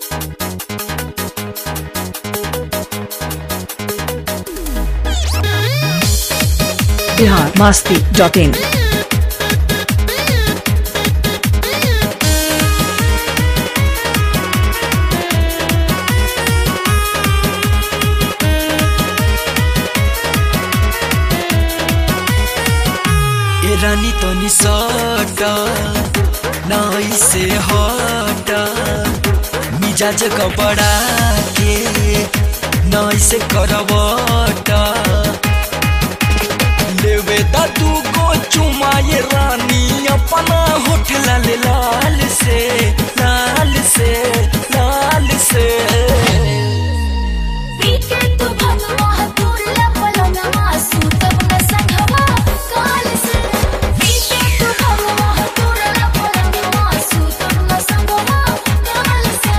Bihar Masti dot in ए रानी तनी सट नाई से हट मिजाज कपड़ा के नाई से करवट लेवे दा तू को चुमाए रानी अपना होठ लाल लाल से लाल से लाल से पीके तू भगवा तुरला पलंगवा सूतब न संघवा काल से पीके तू भगवा तुरला पलंगवा सूतब न संघवा काल से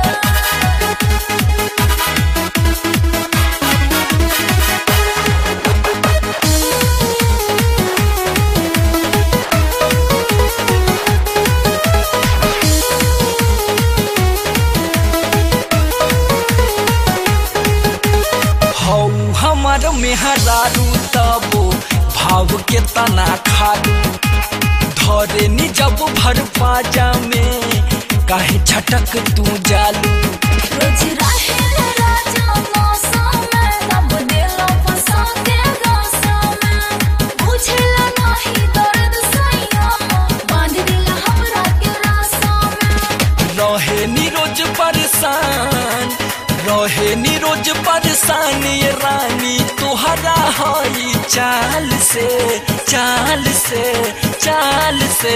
हौ हमार मेहरारू तबो भाव के तना खालू धरे नी जब भर पाजा में काहे छटक तू जालू रोज रहे राजा मौसम में तब दिलो फंसा के गासा में बुझेला नाही दर्द सैया बांध दिला हमरा के रासा में रहे नी रोज परेशान रहे नी रोज परेशान ये रानी तुहरा हई चाल से चाल से चाल से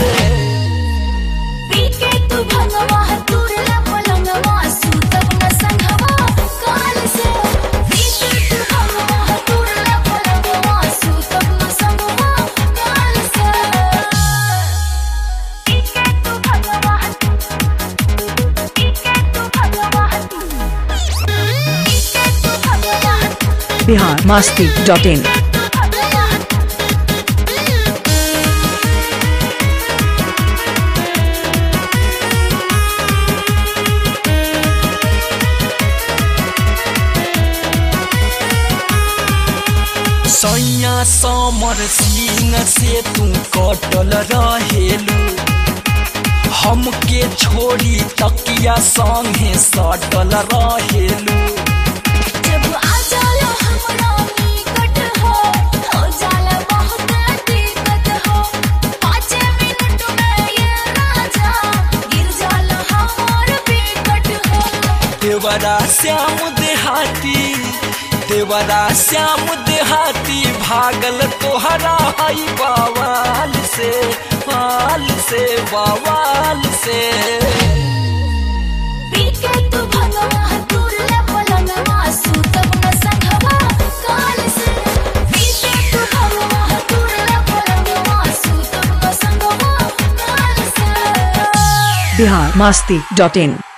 पीके तू भगवा तुरला पलंगवा सूतब न संघवा काल से पीके तू भगवा तुरला पलंगवा सूतब न संघवा काल से पीके तू भगवा पीके तू भगवा पीके तू भगवा बिहार मास्ती डॉट इन सैया समर सिंह से तू कटल रहेलू हमके छोड़ी तकिया संगे सटल रहेलू जब आ जाला हमरा निकट हो हो जाला बहुत दिक्कत हो पाँच मिनट में ये राजा गिर जाला हमार विकट हो देवरा श्याम देहाती देवरा श्याम देहाती भागल तोहरा हई बवाल से बाल से बवाल से पीके तू भगवा तुरला पलंगवा सूतब न संघवा काल से पीके तू भगवा तुरला पलंगवा सूतब न संघवा काल से बिहार मास्ती डॉट इन